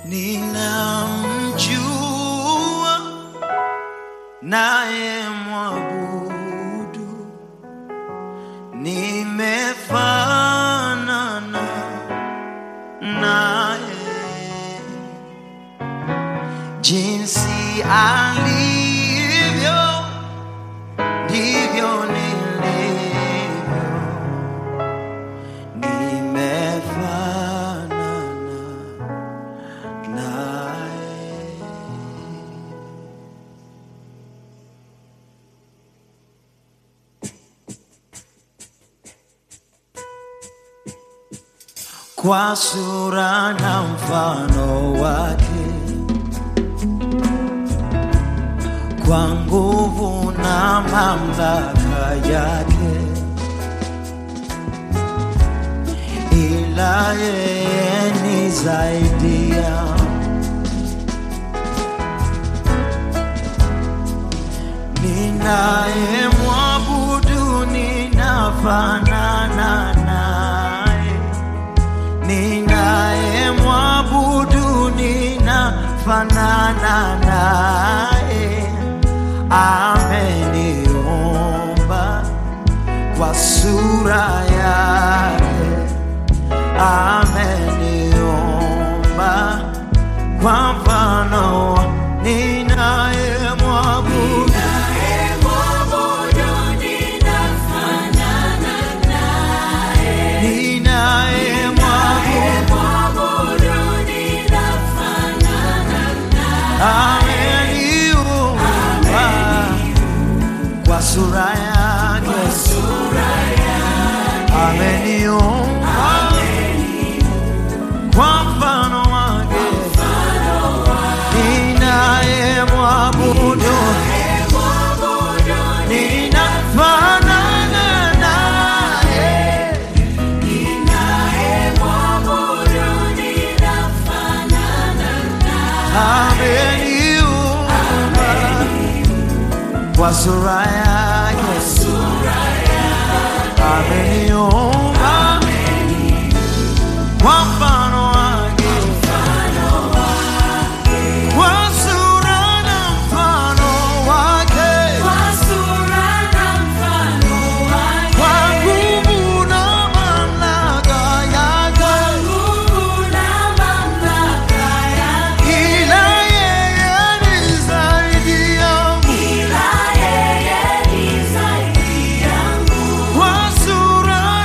ninamjua naye mwabudu, nimefanana naye jinsi alivyo ndivyo nilivyo, nimefanana naye. Kwa sura na mfano wake, kwa nguvu na mamlaka yake, ila yeye ni zaidi ya ninaye mwabudu, ninafanana naye, ninaye mwabudu, ninafanana naye, ameniumba kwa sura yake, ameniumba kwa mfano wa- ninaye mwabudu ninaye mwabudu ameniumba kwa sura yake ameniumba kwa mfano wake ninaye mwabudu ninafanana naye ameniumba kwa sura yake ameniumba kwa mfano wake kwa sura na mfano wake kwa nguvu na mamlaka yake ila yeye ni zaidi yangu kwa sura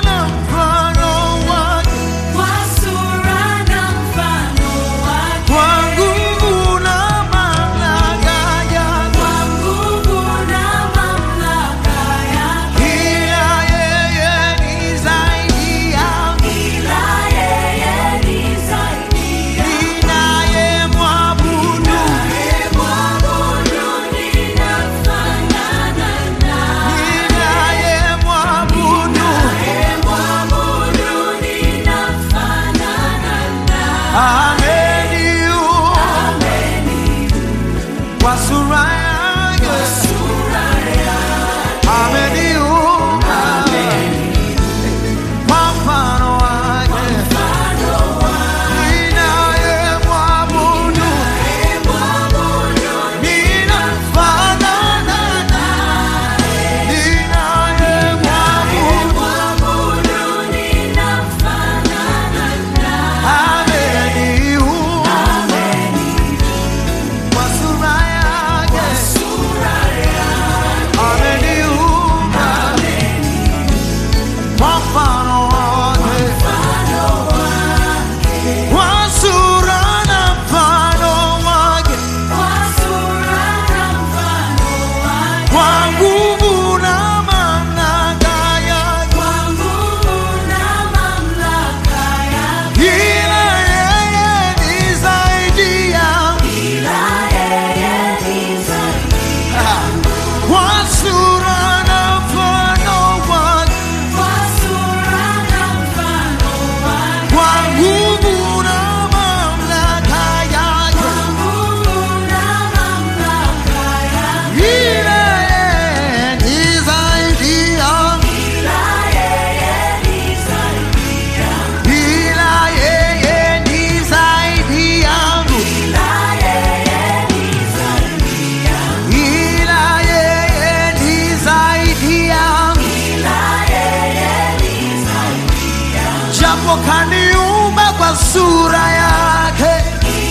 sura yake,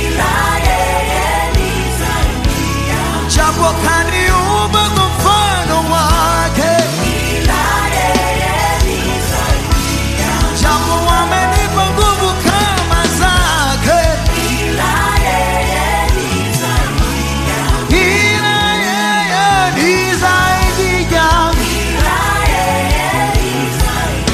japo kaniumba kwa mfano wake, japo wamenipa nguvu kama zake, ila yeye ni zaidi yangu, ila yeye ni zaidi yangu, ila yeye ni zaidi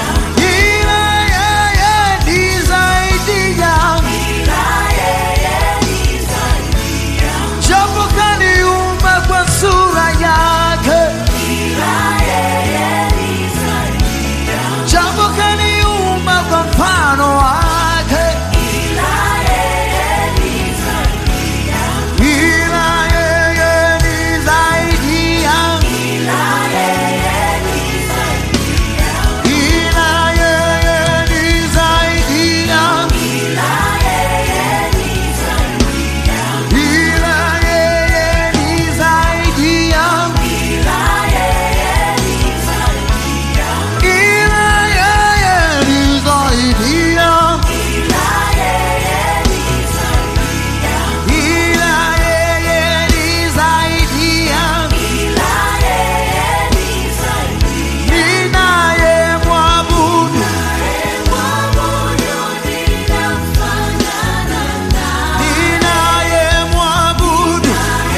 yangu, japo kaniumba kwa sura yake, japo kaniumba kwa mfano wake, ila yeye ni zaidi yangu, ila yeye ni zaidi yangu, ila yeye ni zaidi yangu, ila yeye ni zaidi yangu. Ila yeye ni zaidi yangu, ninayemwabudu, ninayemwabudu,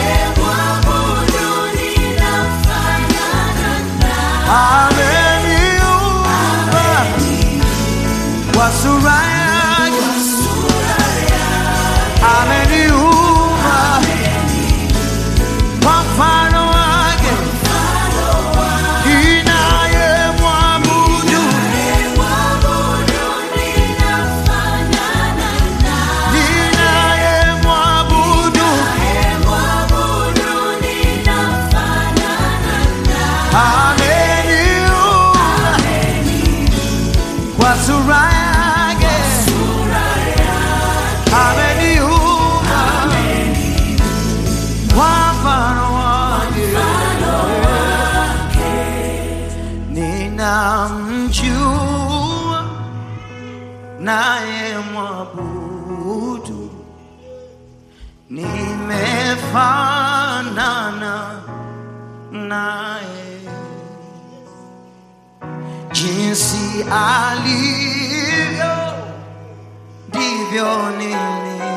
ameniumba kwa sura yake, ameniumba kwa mfano wake, ninayemwabudu, ninayemwabudu, ameniumba kwa sura yake, ameniumba kwa mfano wake, ninamjua naye mwabudu, nimefanana naye jinsi alivyo ndivyo nilivyo.